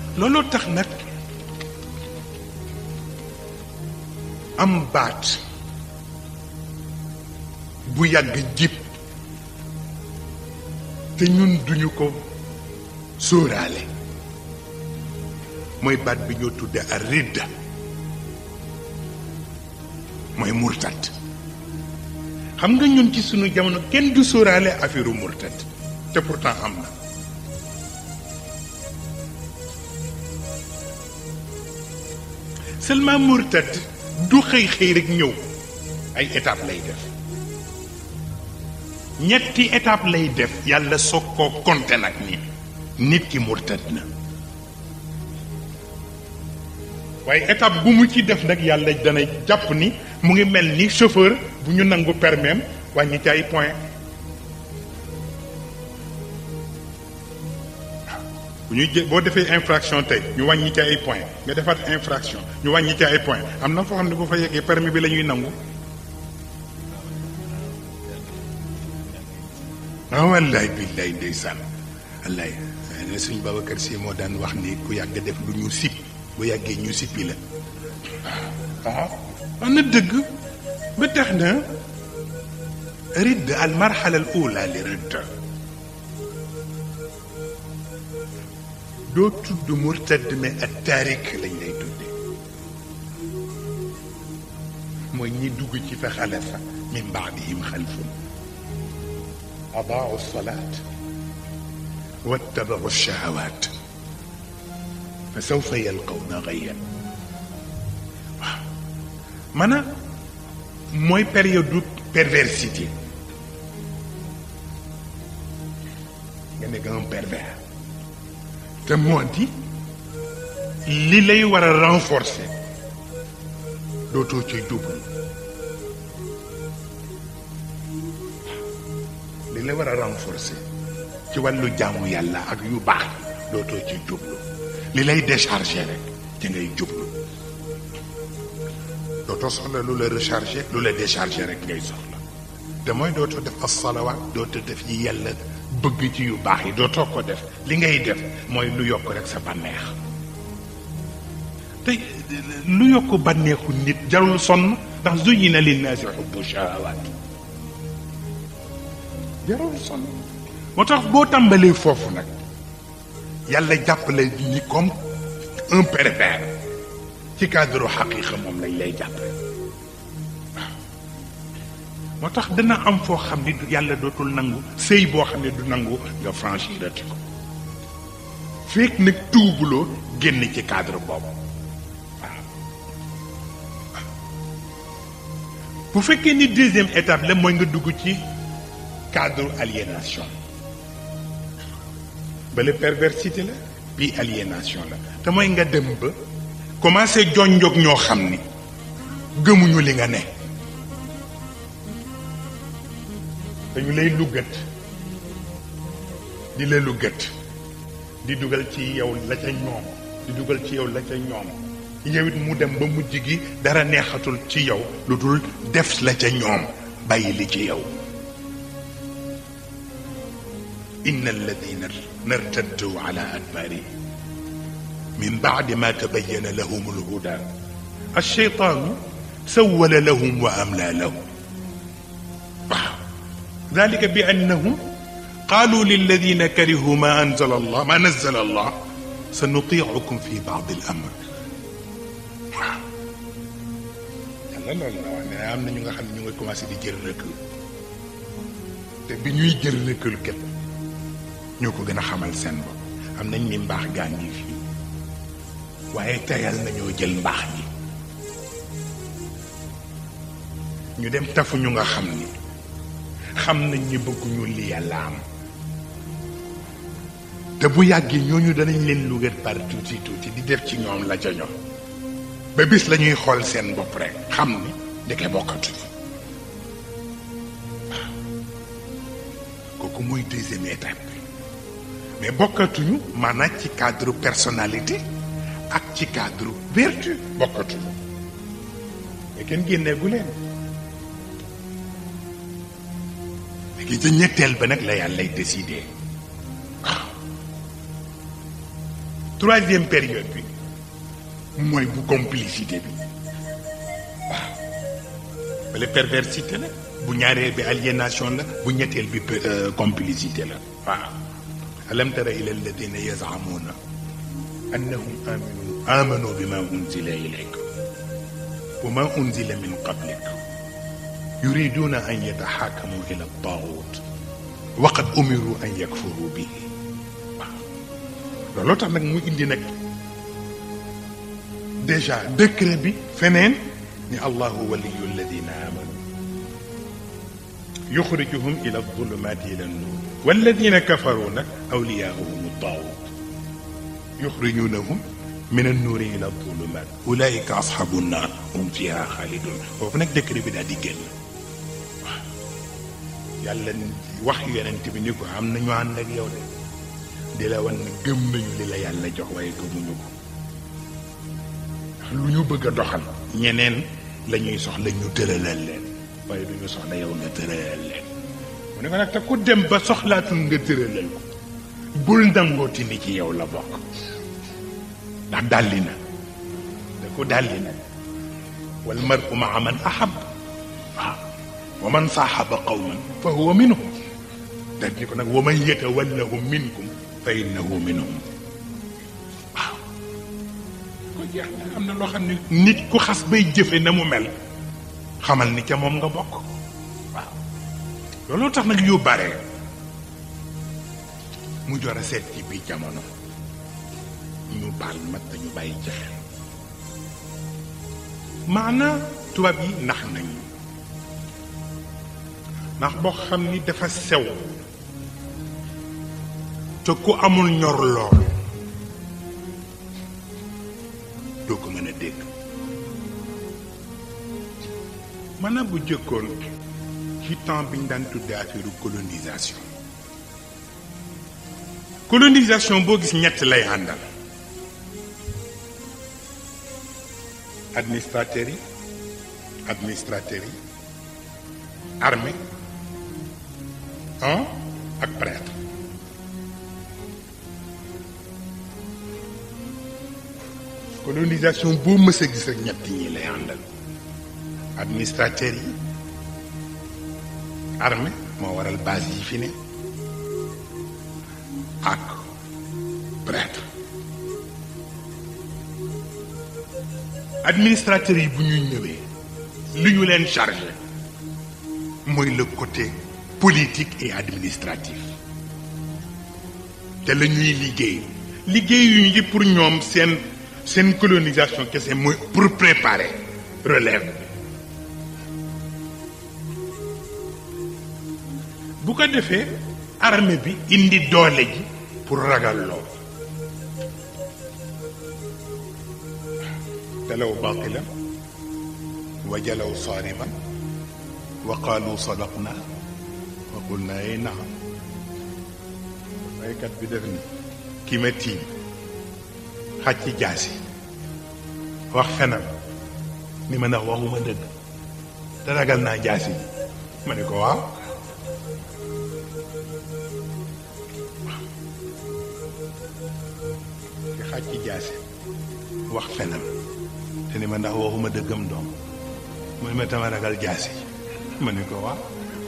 looloo tax nag am baat bu yàgg jib te ñun duñu ko sóoraale mooy baat bi ñoo tudde ar ridda mooy murtat xam nga ñun ci sunu jamono kenn du sóoraale affaire murtat te pourtant am na seulement murtat du xëy xëy rek ñëw ay étape lay def ñetti étape lay def yàlla soog koo compter nag ni nit ki murtat na waaye étape bu mu ci def nag yàlla dana jàpp ni mu ngi mel ni chauffeur bu ñu nangu permis wàññi ci ay point bu ñuy jë boo defee infraction tey ñu wàññi ci ay point nga defaat infraction ñu wàññi ci ay point am na foo xam ne bu fa yeggee permis bi la ñuy nangu ah wallaay billaay ndeysaan wallaay ne suñ Babacar Si moo daan wax ni ku yàgg def lu ñu sip bu yàggee ñu sippi la waaw wax na dëgg ba tax na ridd al marxala al ula li ridd doo tudd murtad mais ak taarik lañ lay tudde mooy ñi dugg ci fa xalafa min baadihim xalfun adaau salaat wattabau shahawaat fa sawfa yalqawna gayyan waaw maanaam mooy période du perversité nga nekk un pervers te moo di li lay war a renforcer dootoo ci jublu li lay war a renforcer ci wàllu jaamu yàlla ak yu baax dootoo ci jublu li lay décharger rek ci ngay jublu dootoo soxla lu la recharger lu la décharger rek ngay soxla te mooy dootoo def as salawaat dootoo def yi yàlla bëgg ci yu baax yi dootoo ko def li ngay def mooy lu yokk rek sa bànneex te lu yokk bànneexu nit jarul sonn ndax zuyina linnaasi xubbu shahawaat jarul sonn moo tax boo tàmbalee foofu nag yàlla jàppale ni comme un pervers ci cadre xaqiqa moom lañ lay jàppale waaw moo tax dana am foo xam ni yàlla dootul nangu sëy boo xam ne du nangu nga franchirati ko fekk nag tuubuloo génn ci cadre boobu waaw bu fekkee ni deuxième étape la mooy nga dugg ci cadre aliénation bale perversité la bii aliénation la te mooy nga dem ba commencé jonjog ñoo xam ni gëmuñu li nga ne dañu lay luggat di la luggat di dugal ci yow la ca ñoom di dugal ci yow la ca ñoom yow it mu dem ba mujj gi dara neexatul ci yow lu dul def la ca ñoom bàyyi li ci yow إن الذين ارتدوا على أدبارهم من بعد ما تبين لهم الهدى الشيطان سول لهم وأملى لهم ذلك بأنهم قالوا للذين كرهوا ما أنزل الله ما نزل الله سنطيعكم في بعض الأمر la loolu la wax ne am na ñu nga xam ne ñu ngi commencé di jël recul te bi ñuy jël recul kat ñoo ko gën a xamal seen bopp am nañ ni mbaax gaa ngi fii waaye teyal nañoo jël mbaax gi ñu dem tafu ñu nga xam ni xam nañ ni bëgguñu li yàlla am te bu yàggee ñooñu danañ leen lugat par tuuti tuuti di def ci ñoom la ca ñoom ba bis la ñuy xool seen bopp rek xam ni ndeke bokkatuñu waaw kooku mooy deuxième étape bi mais bokkatuñu maanaam ci cadre personnalité ak ci cadre vertu bokkatuñu mais kenn génneegu leen léegi ca ñetteel ba nag la yàllay décidé waaw troisième période bi mooy bu complicité bi waaw bale perversité la bu ñaareel bi aliénation la bu ñetteel bi complicité la waaw alam tara ila alladina yazamuna annahum aminu amanu bima unzila ilayk wa ma unzila min qablik yuriduna an yataxakamu ila altagut wa qad umiru an yakfuru bihi waaw looloo tax nag mu indi nag déjà décret bi feneen ni allahu waliyu alladina amanu yuxrijuhum ila alzulumati ila annur walladina kafaru nag awliyaahum altaawut yuxrijunahum min annuuri ila alzulumat ulaika asxabu nnaar hum fiha xaalidun foofu nag décret bi daal di génn waaw yàlla wax yonent bi ni ko am nañu ànd ak yow de di la wan ne gëm nañu li la yàlla jox waaye gëmuñu ko lu ñu bëgg a doxal ñeneen la ñuy soxla ñu tëralal leen waaye du ñu soxla yow nga tëralal leen mu ne ko nag te ku dem ba soxlaatul nga tëralal ko bul nangooti ni ci yow la bokk ndax dalli na da ko dalli na wal mar'u ma'a man ahab waaw wa man saaxaba qawman fa huwa minhum daf ni ko nag wa man yatawallahum minkum fa innahu minhum waaw ko jeex na am na loo xam ne nit ku xas bay jëfe na mu mel xamal ni ca moom nga bokk waaw looloo tax nag yu bare mu jor a seet ci biir jamono ñu baal mat dañu bàyyi ci xel maanaa tubaab yi nax nañu ndax boo xam ni dafa sew te ku amul ñor lool doo ko mën a dégg maanaam bu jëkkoon ci temps bi ñu daan tuddee affaire colonisation colonisation boo gis ñett lay àndal administrateurs yi administrateurs yi armée ah ak prêtre colonisation boo mës a gis ak ñett ñi lay àndal administrateurs yi armée moo waral base yi fi ne ak prêtre administrateurs yi bu ñuy ñëwee li ñu leen chargé mooy le côté politique et administratif te la ñuy liggéey liggéey yu ñu pour ñoom seen seen colonisation kese mooy pour préparer relève bu ko defee armée bi indi doole ji pour ragal loo talaw baatilan wa jalaw saariman wa qaalu sadaqna wa qulna ay naam waykat bi def ni ki ma tiim xaj ci jaasi wax fenam ni ma ndax waxuma dëgg te ragal naa jaasi ma ne ko waaw ki xaj ci jaasi wax fenam te ni ma ndax waxuma dëggam doom mooy ma tama ragal jaasi ma ne ko waaw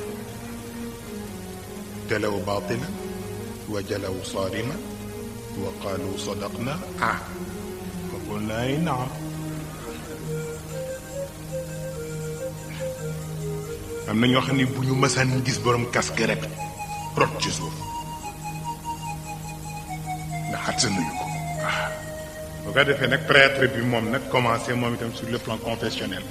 talaw baatila wa jalaw saarima wa qaalu sadaqna ah wa qulna ay naam am na ñoo xam ne bu ñu mësaan gis borom casque rek rot ci suuf ndax attanuñu ko waaw bu ko defee nag prêtre bi moom nag commencé moom itam sur le plan confessionnel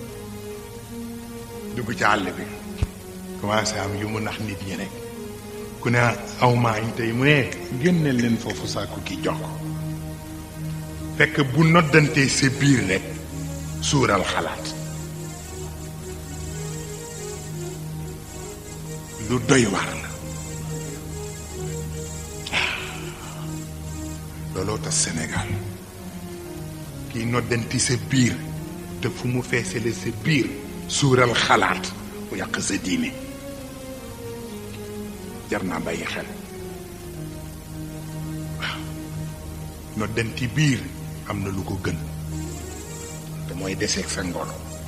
dugg ci àll bi commencé am yu mu nax nit ñi rek ku ne aw maa ñu tey mu ne génneel leen foofu sàkku ki jox ko fekk bu noddantee sa biir rek suural xalaat lu doy waar la looloo tax Sénégal kiy noddanti sa biir te fu mu feesale sa biir suural xalaat mu yàq sa diine jar naa bàyyi xel waaw noddanti biir am na lu ko gën te mooy deseeg sa ngor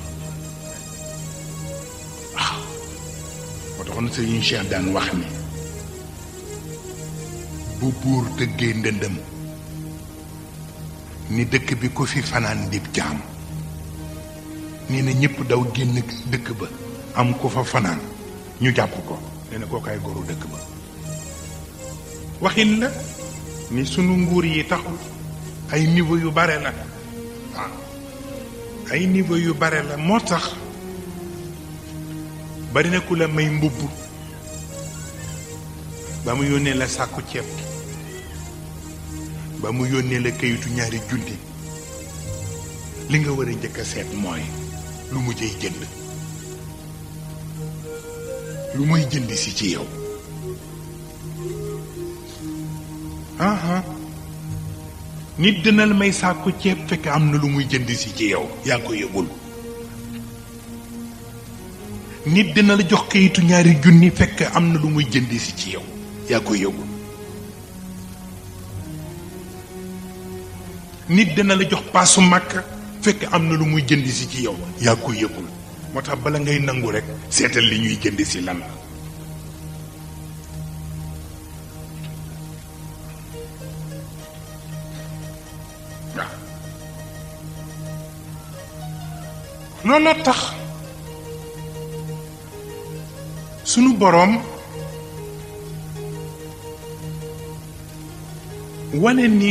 waaw moo taxoon sëriñ Cheikh daan wax ni bu buur tëggee ndëndëm ni dëkk bi ku fi fanaan dib jaam nee na ñëpp daw génn dëkk ba am ku fa fanaan ñu jàpp ko nee na kookaay goru dëkk ba waxin la ni sunu nguur yi taxul ay niveau yu bare la waaw ay niveau yu bare la moo tax bari na ku la may mbubb ba mu yónnee la sàkku ceeb ba mu yónnee la kayitu ñaari junni li nga war a njëkk a seet mooy lu mu jëy jënd lu muy jënd si ci yow aha nit dina la may sàkku ceeb fekk am na lu muy jënd si ci yow yaa ko yëgul nit dina la jox kayitu ñaari junni fekk am na lu muy jënd si ci yow yaa ko yëgul nit dina la jox paasu màkk fekk am na lu muy jënd si ci yow yaa ko yëgul moo tax bala ngay nangu rek seetal li ñuy jënd si lan la waaw looloo tax sunu boroom wane ni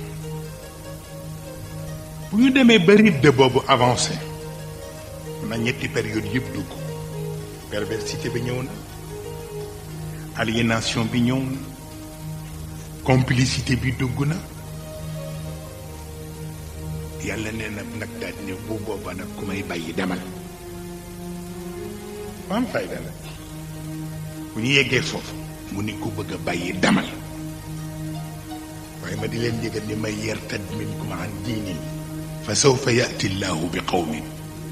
bu ñu demee ba rythme boobu avancé na ñetti période yëpp dugg perversité bi ñëw na aliénation bi ñëw na complicité bi dugg na yàlla nee na nag daal ne bu booba nag ku may bàyyi demal am fayda la bu ñu yeggee foofu mu ni ku bëgg a bàyyi demal waaye ma di leen yëgal ni may yartad minkum an diinin fa sawfa yati llahu bi qawmin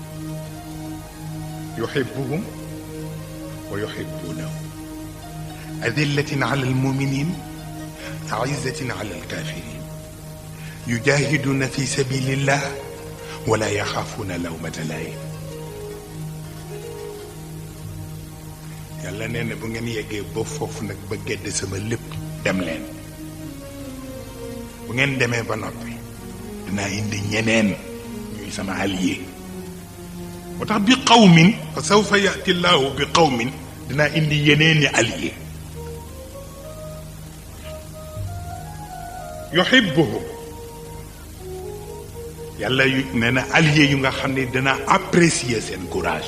yuhibbuhum wa yuhibbunahu adillatin ala almuminin aizatin ala alkafirin yujahiduna fi sabilillah wala yaxaafuna lawmata layin yàlla nee na bu ngeen yeggee ba foofu nag ba gedd sama lépp dem leen bu ngeen demee ba noppi dinaa indi ñeneen ñuy sama allié moo tax bi qawmin fa sawfa yati llahu bi qawmin dinaa indi yeneeni allié yuhibbuhum yàlla yu nee na allié yu nga xam ne dina apprécier seen courage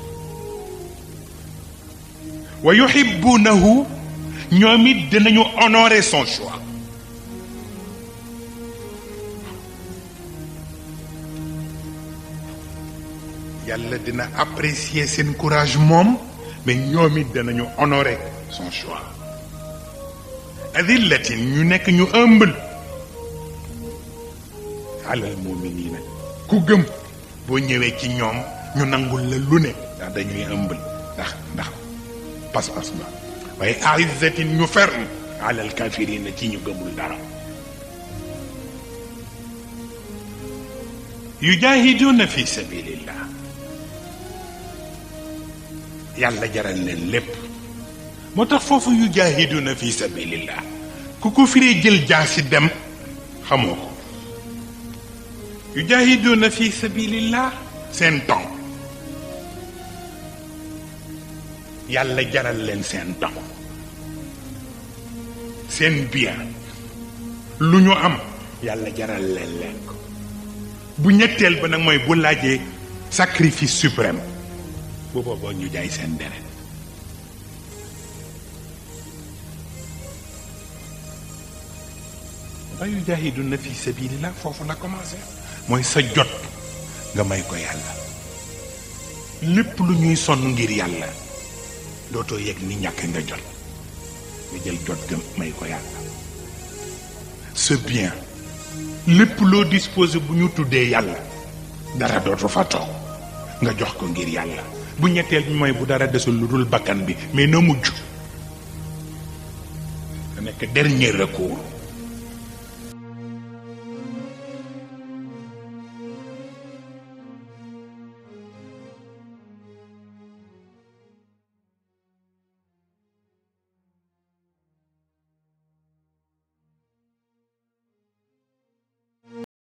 wa yuhibbunahu ñoom it dinañu honorer son choix yàlla dina apprécier seen courage moom mais ñoom it dinañu honorer son choix adillatin ñu nekk ñu humble alal muminina ku gëm boo ñëwee ci ñoom ñu nangul la lu ne ndax dañuy humble ndax ndax pas-pas ba waaye aizzatin ñu ferme alal kafirina ci ñu gëmul dara yujahiduna fi sabilillah yàlla jaral leen lépp moo tax foofu yujahiduna fi sabilillah ku ko firee jël jaasi dem xamoo ko yujahiduna fi sabilillah seen temps yàlla jaral leen seen temps seen bien lu ñu am yàlla jaral leen leen ko bu ñetteel ba nag mooy bu laajee sacrifice suprême bu booboo ñu jaay seen deret ba yujahiduna fi sabilillah foofu la commencé mooy sa jot nga may ko yàlla lépp lu ñuy sonn ngir yàlla dootoo yegg ni ñàkk nga jot nga jël jot ga may ko yàlla c'est bien lépp loo disposé bu ñu tuddee yàlla dara dootu fa toog nga jox ko ngir yàlla bu ñetteel bi mooy bu dara desul lu dul bakkan bi mais na mujj da nekk dernier recours